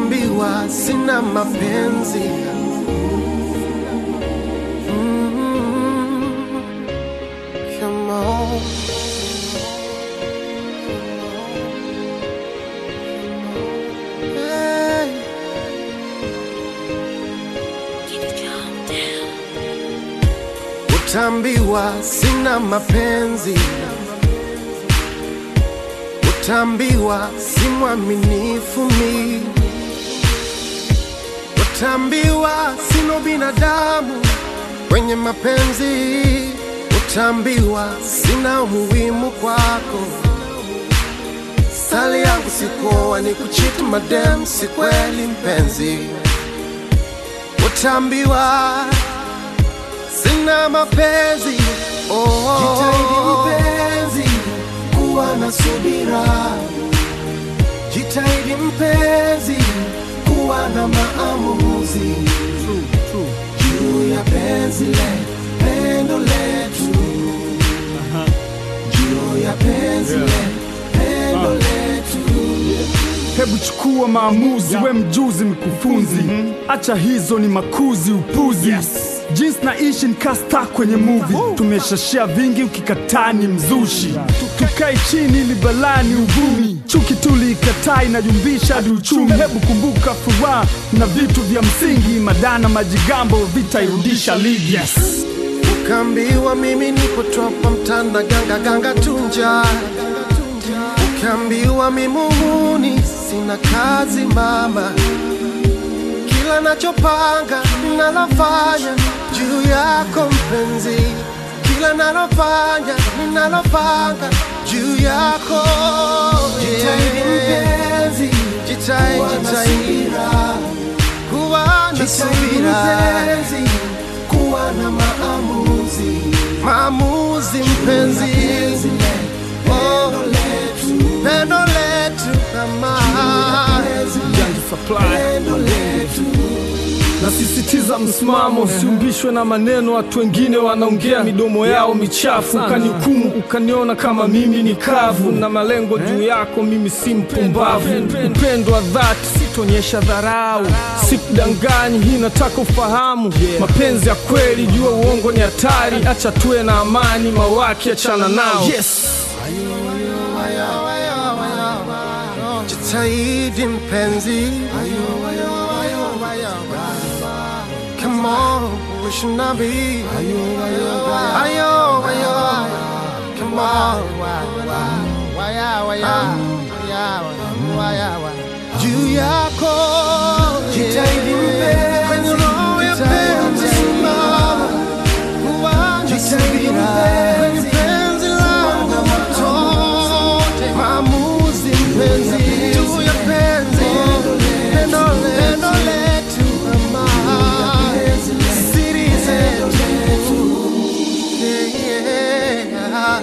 Utaambiwa sina mapenzi Mm, come on. Hey. Utaambiwa sina mapenzi, utaambiwa si mwaminifu mi, utaambiwa sino binadamu kwenye mapenzi, utaambiwa sina umuhimu kwako. Sali yangu sikuoa ni kuchiti madem, si kweli mpenzi, utaambiwa sina mapenzi oh. Jitahidi mpenzi kuwa na subira, jitahidi mpenzi kuwa na maamuzi juu ya penzi le pendo letu, juu ya penzi le pendo letu. Hebu chukua maamuzi, we mjuzi mkufunzi, acha hizo ni makuzi upuzi. Jinsi naishi nikasta kwenye movie, tumeshashia vingi, ukikataa ni mzushi. Tukae chini ili balani uvumi, chuki tuliikataa inajumbisha hadi uchumi. Hebu kumbuka furaha na vitu vya msingi, madana majigambo vitairudisha ligi. Ukaambiwa mimi nipo topa mtanda ganga ganga tunja, ukaambiwa mimi muhuni sina kazi mama, kila nachopanga ninalofanya juu yako mpenzi, kila nalofanya ninalopanga juu yako. Jitahidi mpenzi, jitahidi, jitahidi kuwa na subira kuwa na maamuzi, maamuzi mpenzi, oh, pendo letu kama Janja Supply. Nasisitiza msimamo, siumbishwe na maneno. Watu wengine wanaongea midomo yao michafu, ukanihukumu ukaniona kama mimi ni kavu, na malengo juu yako, mimi si mpumbavu. Upendo wa dhati sitonyesha dharau, sikudanganyi, hii nataka ufahamu. Mapenzi ya kweli, jua uongo ni hatari, acha tuwe na amani, mawaki achana nao. Yes. jitahidi mpenzi, come on, we should not be ayo, ayo, come on, juu yako jitahidi mpenzi, kwenye roho ya penzi simama, jitahidi mpenzi, kwenye penzi langu motote, maamuzi mpenzi, juu ya penzi, pendo pendo letu mama, siri zetu, yeah.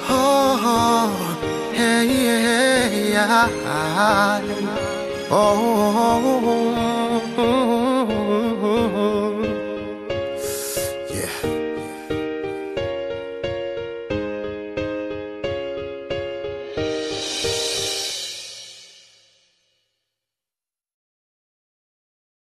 Oh, oh, hey, yeah, yeah. Oh,